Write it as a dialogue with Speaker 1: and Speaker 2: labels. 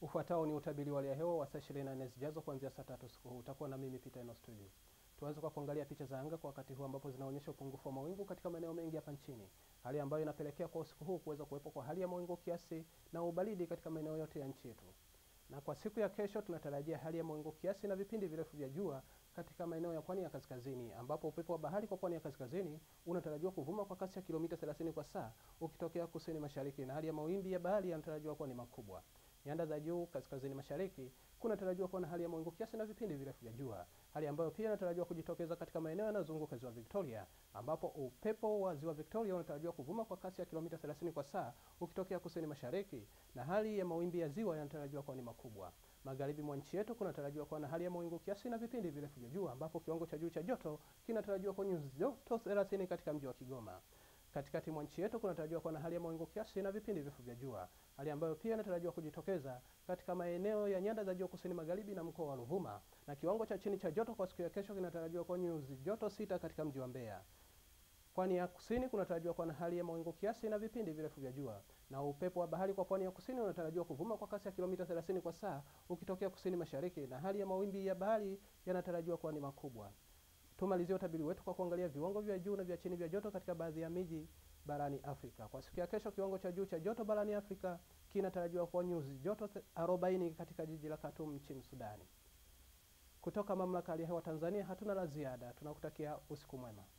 Speaker 1: Ufuatao ni utabiri wa hali ya hewa wa saa 24 zijazo kuanzia saa tatu usiku huu. Utakuwa na mimi Peter Eno Studio. Tuanze kwa kuangalia picha za anga kwa wakati huu ambapo zinaonyesha upungufu wa mawingu katika maeneo mengi hapa nchini, hali ambayo inapelekea kwa usiku huu kuweza kuwepo kwa hali ya mawingu kiasi na ubaridi katika maeneo yote ya nchi yetu. Na kwa siku ya kesho tunatarajia hali ya mawingu kiasi na vipindi virefu vya jua katika maeneo ya pwani ya kaskazini, ambapo upepo wa bahari kwa pwani ya kaskazini unatarajiwa kuvuma kwa kasi ya kilomita 30 kwa saa ukitokea kusini mashariki, na hali ya mawimbi ya bahari yanatarajiwa kuwa ni makubwa. Nyanda za juu kaskazini mashariki kunatarajiwa kuwa na hali ya mawingu kiasi na vipindi virefu vya jua, hali ambayo pia inatarajiwa kujitokeza katika maeneo yanayozunguka ziwa Victoria, ambapo upepo wa ziwa Victoria unatarajiwa kuvuma kwa kasi ya kilomita 30 kwa saa ukitokea kusini mashariki, na hali ya mawimbi ya ziwa yanatarajiwa kuwa ni makubwa. Magharibi mwa nchi yetu kunatarajiwa kuwa na hali ya mawingu kiasi na vipindi virefu vya jua, ambapo kiwango cha juu cha joto kinatarajiwa kwa nyuzi joto 30 katika mji wa Kigoma. Katikati mwa nchi yetu kunatarajiwa kuwa na hali ya mawingu kiasi na vipindi virefu vya jua, hali ambayo pia inatarajiwa kujitokeza katika maeneo ya nyanda za juu kusini magharibi na mkoa wa Ruvuma, na kiwango cha chini cha joto kwa siku ya kesho kinatarajiwa kuwa nyuzi joto sita katika mji wa Mbeya. Pwani ya kusini kunatarajiwa kuwa na hali ya mawingu kiasi na vipindi virefu vya jua, na upepo wa bahari kwa pwani ya kusini unatarajiwa kuvuma kwa kasi ya kilomita 30 kwa saa ukitokea kusini mashariki, na hali ya mawimbi ya bahari yanatarajiwa kuwa ni makubwa. Tumalizie utabiri wetu kwa kuangalia viwango vya juu na vya chini vya joto katika baadhi ya miji barani Afrika. Kwa siku ya kesho, kiwango cha juu cha joto barani Afrika kinatarajiwa kuwa nyuzi joto 40 katika jiji la Khartoum nchini Sudani. Kutoka mamlaka ya hali ya hewa Tanzania hatuna la ziada, tunakutakia usiku mwema.